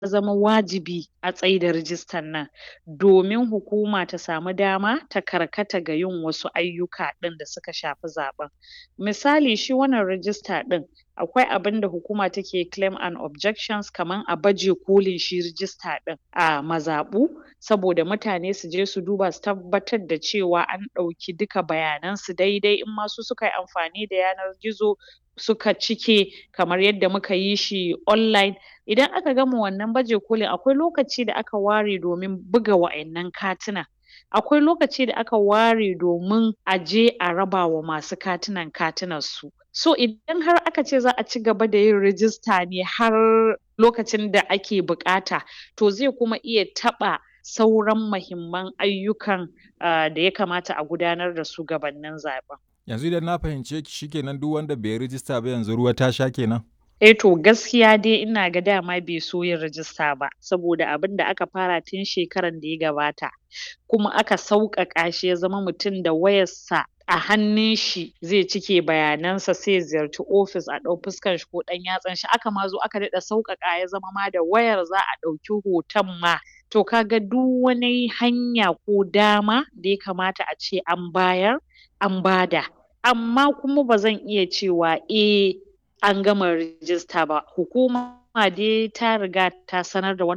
zama wajibi a tsaida rijistan nan domin hukuma ta samu dama ta karkata ga yin wasu ayyuka ɗin da suka shafi zaɓen misali shi wannan rijista ɗin akwai abinda hukuma take claim and objections kaman a baje kolin shi rijista ɗin a mazaɓu saboda mutane su je su duba su tabbatar da cewa an ɗauki duka bayanan su daidai in ma su suka yi amfani da yanar gizo suka cike kamar yadda muka yi shi online idan aka gama wannan baje kolin akwai lokaci da aka ware domin buga wa'innan katina akwai lokaci da aka ware domin a je a raba wa masu katinan katinan su so idan har aka ce za a cigaba da yin rijista ne har lokacin da ake buƙata to zai kuma iya taɓa sauran mahimman ayyukan um da ya kamata a gudanar da su gabannin zaɓen Yanzu idan na fahimce ki shikenan duk wanda bai yi rijista ba yanzu ruwa ta sha kenan? Eh to gaskiya dai ina ga dama bai so yin rijista ba saboda abinda aka fara tun shekaran da ya gabata kuma aka sauƙaƙa shi ya zama mutum da wayar sa a hannun shi zai cike bayanan sa sai ya ziyarci ofis a ɗau fuskan shi ko ɗan yatsan shi aka ma zo aka daɗa sauƙaƙa ya zama ma da wayar za a ɗauki hoton ma to ka ga duk wani hanya ko dama da ya kamata a ce an bayar an bada amma kuma ba zan iya cewa eh an gama rijista ba hukuma dai ta riga ta sanar da wannan